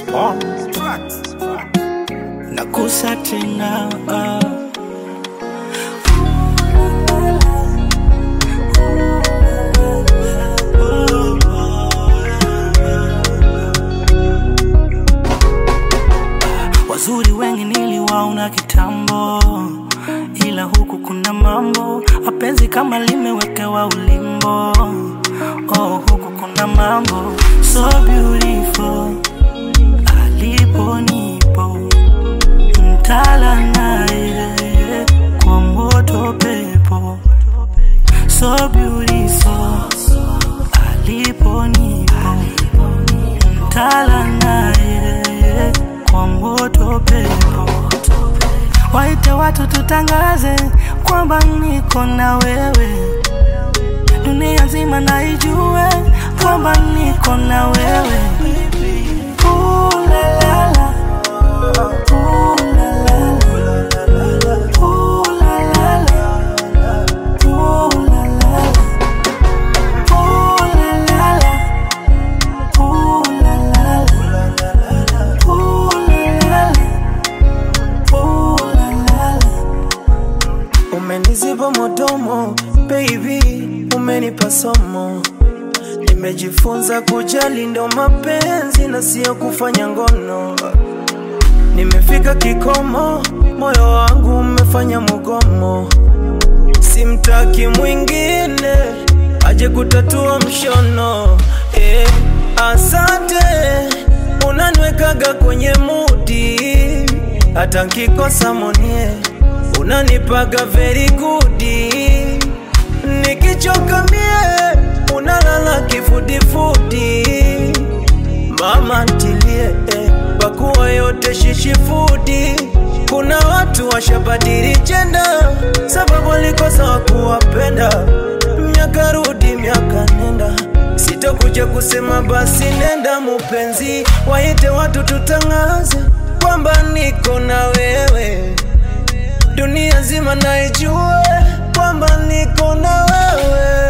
on nakusa tena ah. Wazuri wengi niliwaona kitambo, ila huku kuna mambo, mapenzi kama limewekewa ulimbo. Oh, huku kuna mambo so beautiful, alipo nipo mtala naye kwa moto pepo so beautiful, alipo nipo mtala naye kwa moto pepo waite watu tutangaze kwamba niko na wewe, dunia nzima na ijue kwamba niko na wewe. Ooh la la la. Ooh la la la. Ooh la la la. Ooh la la la. Ooh la la la. Ooh la la la. Ooh la la la. Ooh la la la. Umeniziba modomo baby, umenipa somo. Nimejifunza kujali ndo mapenzi na sio kufanya ngono. Nimefika kikomo, moyo wangu umefanya mugomo. Simtaki mwingine aje kutatua mshono. Eh, asante unaniwekaga kwenye mudi, hata nkikosa monie unanipaga very good. Nikichoka mie unalala kifudifudi. Mama ntilie eh, pakuwa yote shishifudi. Kuna watu washabadili jenda sababu walikosa wakuwapenda. Miaka rudi miaka nenda, sitokuja kusema basi nenda mupenzi, waite watu tutangaze kwamba niko na wewe dunia nzima naijue kwamba niko na wewe